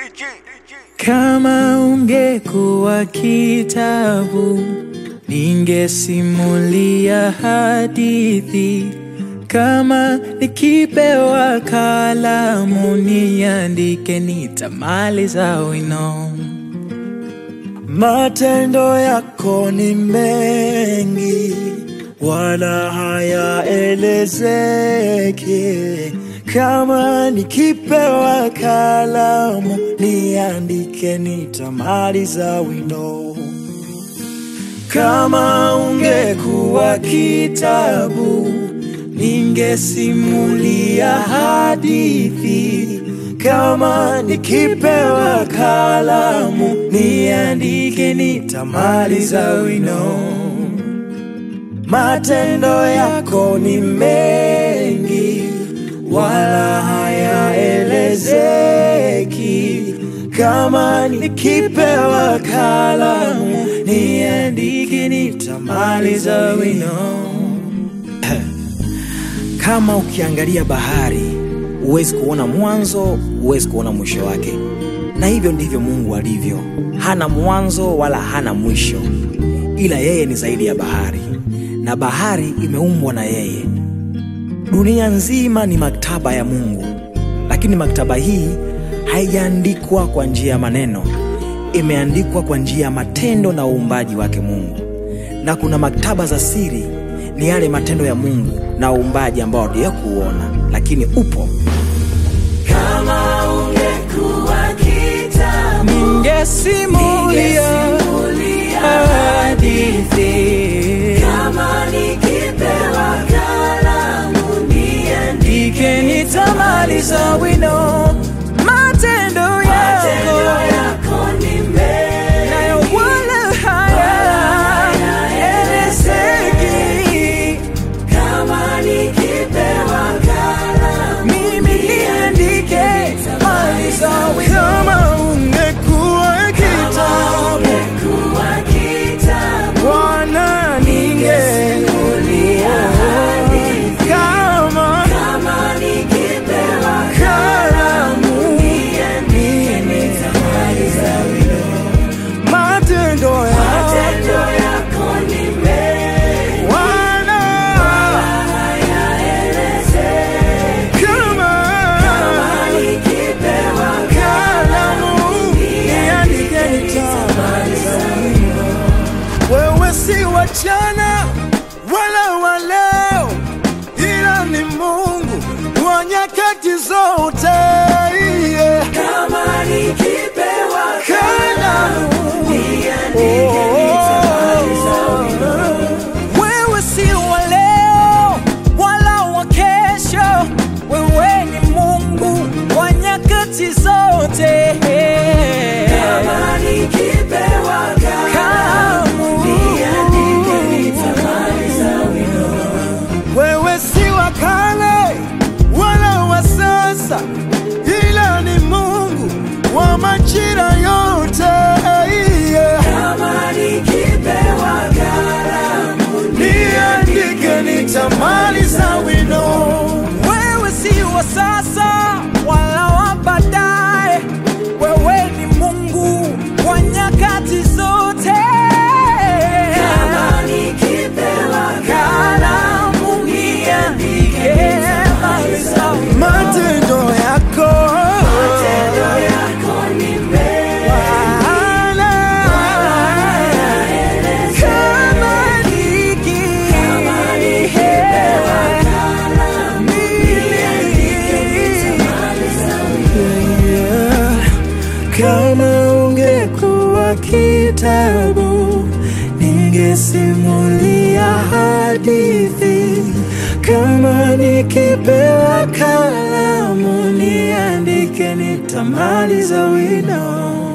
Kama ungekuwa kitabu, ningesimulia hadithi. Kama nikipewa kalamu, niandike, nitamaliza wino. Matendo yako ni mengi, wala hayaelezeki. Kama nikipewa kalamu, niandike, nitamaliza wino. Kama ungekuwa kitabu, ningesimulia hadithi. Kama nikipewa kalamu, niandike, nitamaliza wino. Matendo yako ni mengi, wala hayaelezeki. Kama nikipewa kalamu, niandike, nitamaliza wino. Kama ukiangalia bahari huwezi kuona mwanzo, huwezi kuona mwisho wake. Na hivyo ndivyo Mungu alivyo, hana mwanzo wala hana mwisho, ila yeye ni zaidi ya bahari, na bahari imeumbwa na yeye. Dunia nzima ni maktaba ya Mungu, lakini maktaba hii haijaandikwa kwa njia ya maneno, imeandikwa kwa njia ya matendo na uumbaji wake Mungu. Na kuna maktaba za siri, ni yale matendo ya Mungu na uumbaji ambao hatujawahi kuuona, lakini upo. Kama ungekuwa kitabu, Ningesimulia hadithi. kama nikipewa kalamu, Andike, nitamaliza wino. Matendo yako yako ni mengi, nayo wala hayaelezeki. kama nikipewa kalamu, Mimi niandike, maliza wino. Kama ungekuwa kitabu, ungekuwa kitabu, Bwana, ningesimulia hadithi. Kama kama nikipewa kalamu, niandike, nitamaliza wino. matendo yako Matendo yako ni mengi, Bwana, hayaelezeki. kama Nikipewa kalamu, niandike, nitamaliza wino. Wewe si wa jana wala wa leo, ila ni Mungu wa nyakati zote. Yeah. kama nikipewa Kalamu, niandike, nitamaliza wino. wewe si wa leo wala wa kesho, wewe ni Mungu wa nyakati zote. Kama nikipewa Kalamu, niandike, nitamaliza wino. wewe si wa kale wala wa sasa, ila ni Mungu wa majira yote. Yeah. Kama nikipewa kalamu Niandike, nitamaliza wino. Wewe si wa sasa wala wa baadaye, wewe ni Mungu wa nyakati zote. kama nikipewa Kalamu niandike, maliza wino. matendo yako Matendo yako ni mengi, Bwana. Kama niki- Kama ungekuwa kitabu, ningesimulia hadithi. Kama nikipewa kalamu, niandike, nitamaliza wino.